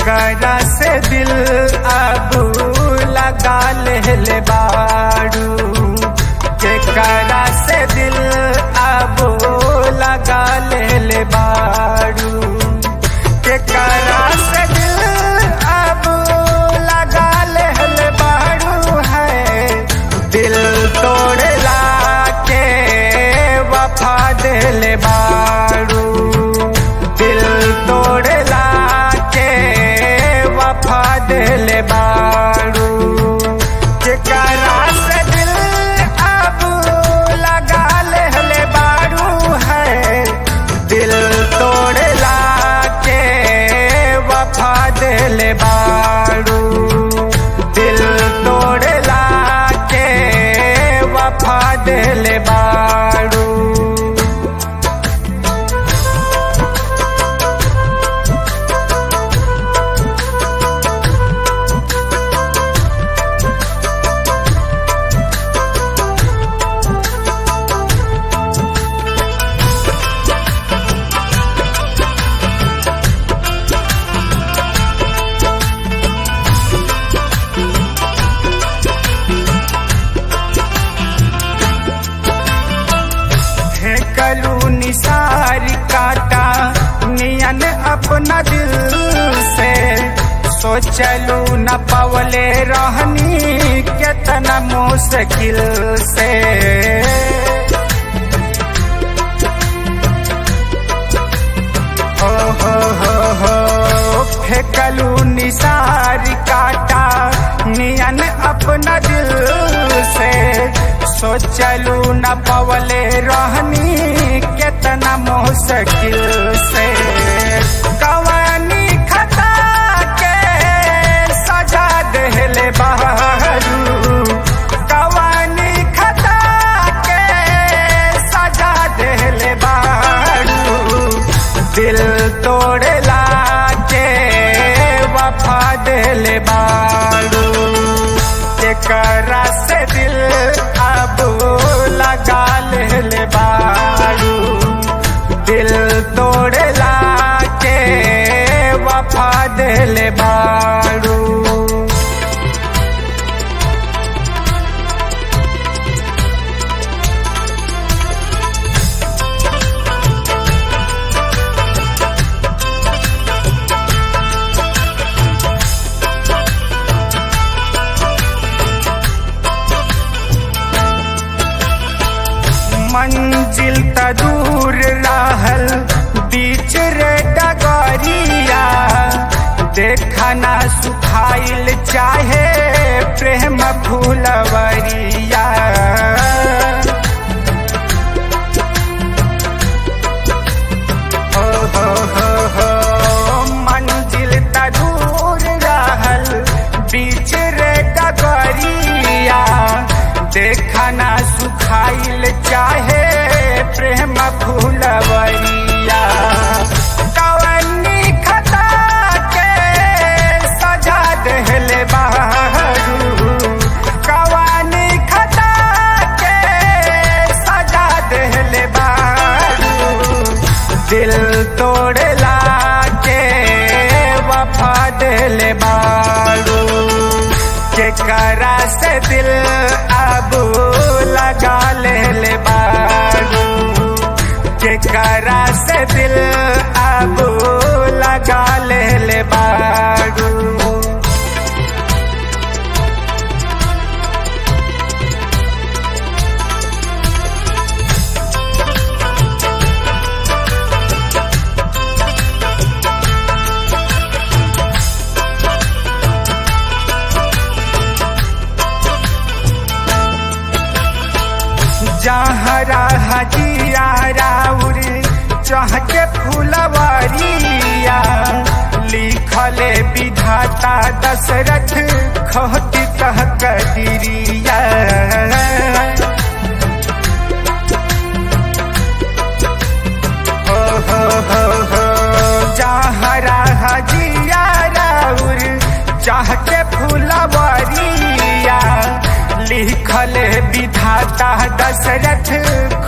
केकरा से दिल अब लगा ले बाड़ू केकरा से दिल अब लगा ले बाड़ू केकरा से दिल अब लगा ले बाड़ू है दिल तोड़ला के वफा दिल बाड़ू दिल तोड़ला के वफा दिल बाड़ू केकरा से दिल अब लगा ले बाड़ू है दिल तोड़ला के वफा दिल बाड़ू दिल तोड़ला के वफा दिल बाड़ू फेंकलू निसार काटा नियन अपना दिल से सोचलू न पवले रहनी केतना मुश्किल से हो हो हो हो फेंकलू निसार काटा नियन अपना दिल से सोचलू न पवले रहनी केतना मुश्किल से कवानी खता के सजा देले बहरू कवानी खता के सजा देले बहरू दिल तोड़ला के वफा दिल बाड़ू केकरा से दिल अब लगा ले बाड़ू दिल तोड़ला के वफा दिल बाड़ू मंजिल त दूर रहल बीच रे डगरिया देखना सुखाइल चाहे प्रेम फूलवरिया हो हो हो हो मंजिल त दूर रहल बीच रे डगरिया देखना सुखाइल चाहे प्रेम फूलवरिया कवनी खता के सजा देले बहरू कवनी खता के सजा देले बहरू दिल तोड़ला के वफा दिल बाड़ू केकरा से दिल अब लगा ले बाड़ू केकरा से दिल अब लगा ले बाड़ू जहरा हजिया राउर चहके फुलवरिया लिखले विधाता दशरथ खोटी कह कदिरिया हो हो हो हो जहरा हजिया राउर चहके फुलवरिया लिखल विधाता दशरथ